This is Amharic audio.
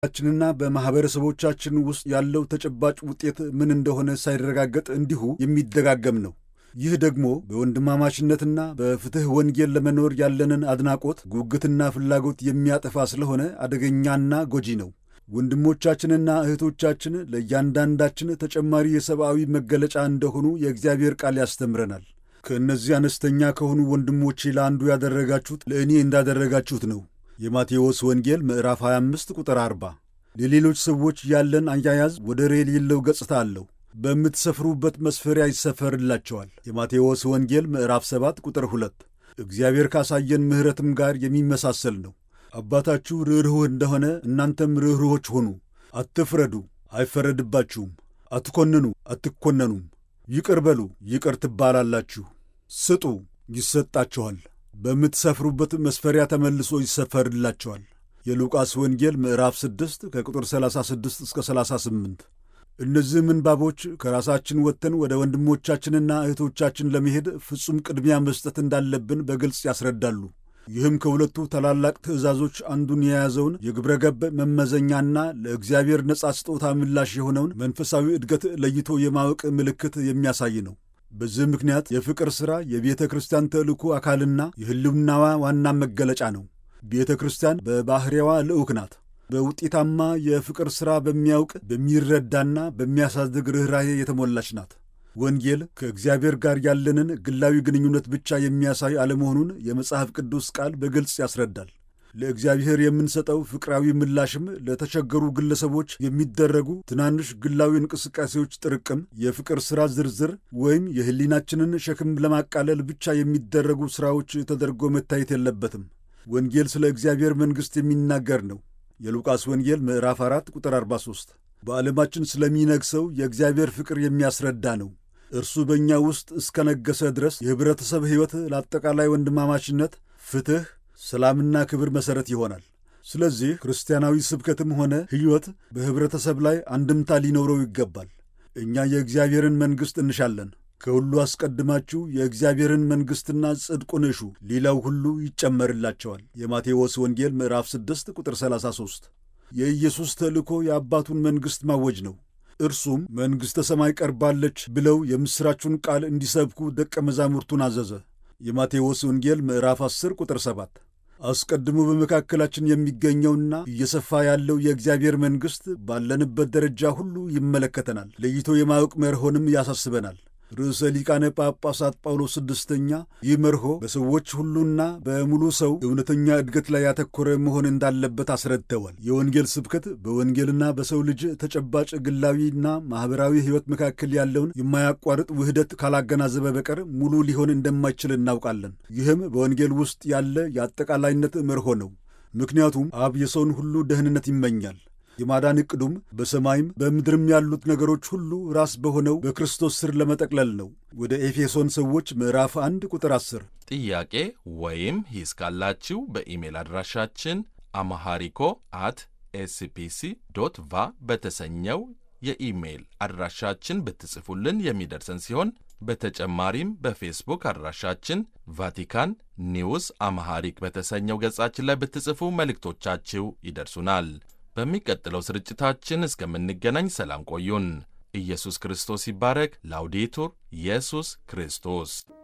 ችንና በማኅበረሰቦቻችን ውስጥ ያለው ተጨባጭ ውጤት ምን እንደሆነ ሳይረጋገጥ እንዲሁ የሚደጋገም ነው። ይህ ደግሞ በወንድማማችነትና በፍትሕ ወንጌል ለመኖር ያለንን አድናቆት፣ ጉጉትና ፍላጎት የሚያጠፋ ስለሆነ አደገኛና ጎጂ ነው። ወንድሞቻችንና እህቶቻችን ለእያንዳንዳችን ተጨማሪ የሰብአዊ መገለጫ እንደሆኑ የእግዚአብሔር ቃል ያስተምረናል። ከእነዚህ አነስተኛ ከሆኑ ወንድሞቼ ለአንዱ ያደረጋችሁት ለእኔ እንዳደረጋችሁት ነው። የማቴዎስ ወንጌል ምዕራፍ 25 ቁጥር 40። ለሌሎች ሰዎች ያለን አያያዝ ወደር የሌለው ገጽታ አለው። በምትሰፍሩበት መስፈሪያ ይሰፈርላቸዋል። የማቴዎስ ወንጌል ምዕራፍ 7 ቁጥር 2 እግዚአብሔር ካሳየን ምሕረትም ጋር የሚመሳሰል ነው። አባታችሁ ርኅሩህ እንደሆነ እናንተም ርኅሩሆች ሆኑ። አትፍረዱ፣ አይፈረድባችሁም። አትኮንኑ፣ አትኮነኑም። ይቅር በሉ፣ ይቅር ትባላላችሁ። ስጡ፣ ይሰጣችኋል። በምትሰፍሩበት መስፈሪያ ተመልሶ ይሰፈርላቸዋል። የሉቃስ ወንጌል ምዕራፍ 6 ከቁጥር 36 እስከ 38። እነዚህ ምንባቦች ከራሳችን ወጥተን ወደ ወንድሞቻችንና እህቶቻችን ለመሄድ ፍጹም ቅድሚያ መስጠት እንዳለብን በግልጽ ያስረዳሉ። ይህም ከሁለቱ ታላላቅ ትእዛዞች አንዱን የያዘውን የግብረ ገብ መመዘኛና ለእግዚአብሔር ነጻ ስጦታ ምላሽ የሆነውን መንፈሳዊ እድገት ለይቶ የማወቅ ምልክት የሚያሳይ ነው። በዚህ ምክንያት የፍቅር ሥራ የቤተ ክርስቲያን ተልእኮ አካልና የሕልውናዋ ዋና መገለጫ ነው። ቤተ ክርስቲያን በባሕርያዋ ልዑክ ናት። በውጤታማ የፍቅር ሥራ በሚያውቅ በሚረዳና በሚያሳድግ ርኅራኄ የተሞላች ናት። ወንጌል ከእግዚአብሔር ጋር ያለንን ግላዊ ግንኙነት ብቻ የሚያሳይ አለመሆኑን የመጽሐፍ ቅዱስ ቃል በግልጽ ያስረዳል። ለእግዚአብሔር የምንሰጠው ፍቅራዊ ምላሽም ለተቸገሩ ግለሰቦች የሚደረጉ ትናንሽ ግላዊ እንቅስቃሴዎች ጥርቅም፣ የፍቅር ሥራ ዝርዝር ወይም የሕሊናችንን ሸክም ለማቃለል ብቻ የሚደረጉ ሥራዎች ተደርጎ መታየት የለበትም። ወንጌል ስለ እግዚአብሔር መንግሥት የሚናገር ነው። የሉቃስ ወንጌል ምዕራፍ 4 ቁጥር 43 በዓለማችን ስለሚነግሰው የእግዚአብሔር ፍቅር የሚያስረዳ ነው። እርሱ በእኛ ውስጥ እስከነገሰ ድረስ የኅብረተሰብ ሕይወት ለአጠቃላይ ወንድማማችነት፣ ፍትሕ፣ ሰላምና ክብር መሠረት ይሆናል። ስለዚህ ክርስቲያናዊ ስብከትም ሆነ ሕይወት በኅብረተሰብ ላይ አንድምታ ሊኖረው ይገባል። እኛ የእግዚአብሔርን መንግሥት እንሻለን። ከሁሉ አስቀድማችሁ የእግዚአብሔርን መንግሥትና ጽድቁን እሹ፣ ሌላው ሁሉ ይጨመርላቸዋል። የማቴዎስ ወንጌል ምዕራፍ 6 ቁጥር 33 የኢየሱስ ተልእኮ የአባቱን መንግሥት ማወጅ ነው። እርሱም መንግሥተ ሰማይ ቀርባለች ብለው የምሥራቹን ቃል እንዲሰብኩ ደቀ መዛሙርቱን አዘዘ። የማቴዎስ ወንጌል ምዕራፍ 10 ቁጥር 7 አስቀድሞ በመካከላችን የሚገኘውና እየሰፋ ያለው የእግዚአብሔር መንግሥት ባለንበት ደረጃ ሁሉ ይመለከተናል። ለይቶ የማወቅ መርሆንም ያሳስበናል። ርዕሰ ሊቃነ ጳጳሳት ጳውሎስ ስድስተኛ ይህ መርሆ በሰዎች ሁሉና በሙሉ ሰው እውነተኛ እድገት ላይ ያተኮረ መሆን እንዳለበት አስረድተዋል። የወንጌል ስብከት በወንጌልና በሰው ልጅ ተጨባጭ ግላዊና ማኅበራዊ ሕይወት መካከል ያለውን የማያቋርጥ ውህደት ካላገናዘበ በቀር ሙሉ ሊሆን እንደማይችል እናውቃለን። ይህም በወንጌል ውስጥ ያለ የአጠቃላይነት መርሆ ነው። ምክንያቱም አብ የሰውን ሁሉ ደህንነት ይመኛል። የማዳን ዕቅዱም በሰማይም በምድርም ያሉት ነገሮች ሁሉ ራስ በሆነው በክርስቶስ ስር ለመጠቅለል ነው። ወደ ኤፌሶን ሰዎች ምዕራፍ 1 ቁጥር 10። ጥያቄ ወይም ሂስ ካላችሁ በኢሜል አድራሻችን አማሃሪኮ አት ኤስፒሲ ዶት ቫ በተሰኘው የኢሜይል አድራሻችን ብትጽፉልን የሚደርሰን ሲሆን በተጨማሪም በፌስቡክ አድራሻችን ቫቲካን ኒውስ አማሃሪክ በተሰኘው ገጻችን ላይ ብትጽፉ መልእክቶቻችሁ ይደርሱናል። በሚቀጥለው ስርጭታችን እስከምንገናኝ ሰላም ቆዩን። ኢየሱስ ክርስቶስ ይባረክ። ላውዴቱር ኢየሱስ ክርስቶስ